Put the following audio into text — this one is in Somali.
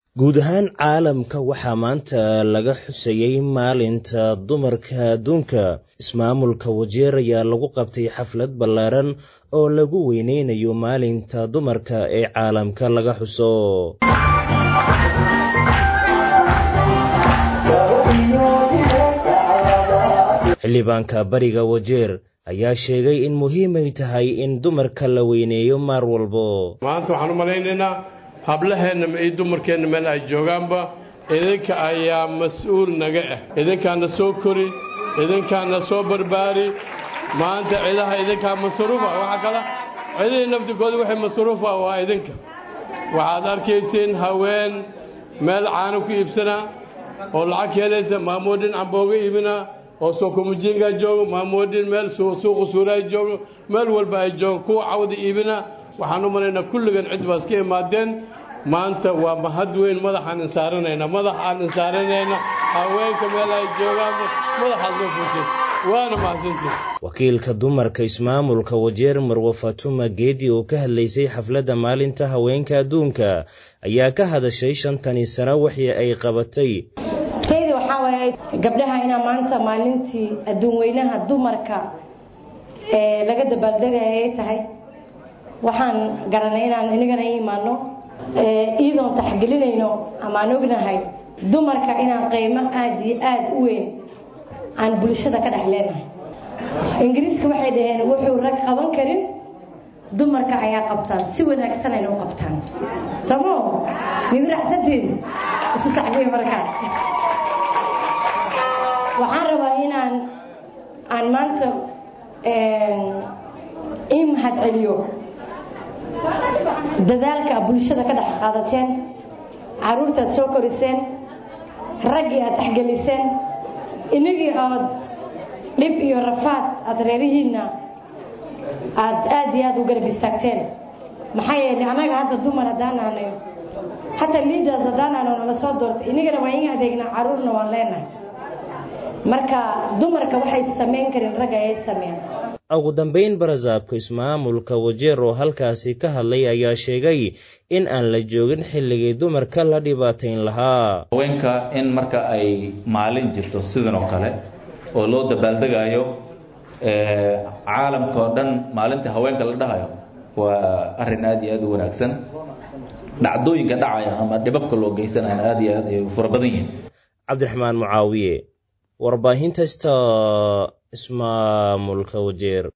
guud ahaan caalamka waxaa maanta laga xusayey maalinta dumarka adduunka ismaamulka wajeer ayaa lagu qabtay xaflad ballaaran oo lagu weyneynayo maalinta dumarka ee caalamka laga xuso xildhibaanka bariga wajeer ayaa sheegay in muhiimay tahay in dumarka la weyneeyo maar walbo maanta waxaan u malaynaynaa hablaheenna iyo dumarkeenna meel ay joogaanba idinka ayaa mas-uul naga ah idinkaana soo kori idinkaana soo barbaari maanta cidaha idinkaa masruufa waxaa kala cidihii naftikooda waxay masruufa waa idinka waxaad arkaysiin haween meel caano ku iibsanaa oo lacag helaysa maamoodhin cambooga iibina oo sokomujinga joogo maamoodhin meel suuqa suuraay joogo meel walba ay joogo kuwa cawda iibina waxaan u malaynaa kulligan cid baas ka imaadeen maanta waa mahad weyn madaxaan insaaranayna madaxaan insaaranayna haweenka meel ay joogaan madaxaad loo fuushay waana mahadsantiin wakiilka dumarka ismaamulka wajeer marwe fatuma geedi oo ka hadlaysay xafladda maalinta haweenka adduunka ayaa ka hadashay shantani sano wixii ay qabatay tayda waxaa waaye gabdhaha inaa maanta maalintii adduun weynaha dumarka ee laga dabaaldegaya ay tahay waxaan garanay inaan inagana i imaano iyadoon taxgelinayno amaan ognahay dumarka inaan qiimo aada iyo aada u weyn aan bulshada ka dhex leenahay ingiriiska waxay dhaheen wuxuu rag qaban karin dumarka ayaa qabtaan si wanaagsan ayna u qabtaan samo migu raacsantiin isu sacbiya markaa waxaan rabaa inaan aan maanta ii mahad celiyo dadaalka bulshada ka dhex qaadateen caruurtaad soo koriseen raggii aad dhexgeliseen inagii ood dhib iyo rafaad aada reerihiinna aad aada iyo aada u garab istaagteen maxaa yeelay annaga hadda dumar haddaanaanayo hataa liiders haddaanaano nala soo doortay inagana waa in adeegnaa caruurna waan leenahay marka dumarka waxay samayn karin ragga ayay sameeyaan ugu dambayn barasaabka ismaamulka wajeer oo halkaasi ka hadlay ayaa sheegay in aan la joogin xilligii dumarka la dhibaatayn lahaa haweenka in marka ay maalin jirto sidan oo kale oo loo dabaaldegaayo caalamka oo dhan maalinta haweenka la dhahayo waa arrin aad iyo aad u wanaagsan dhacdooyinka dhacaya ama dhibabka loo geysanayana aad iyo aad ay fara badan yihiin cabdiraxmaan mucaawiye warbaahinta sta ismaamulka wajeer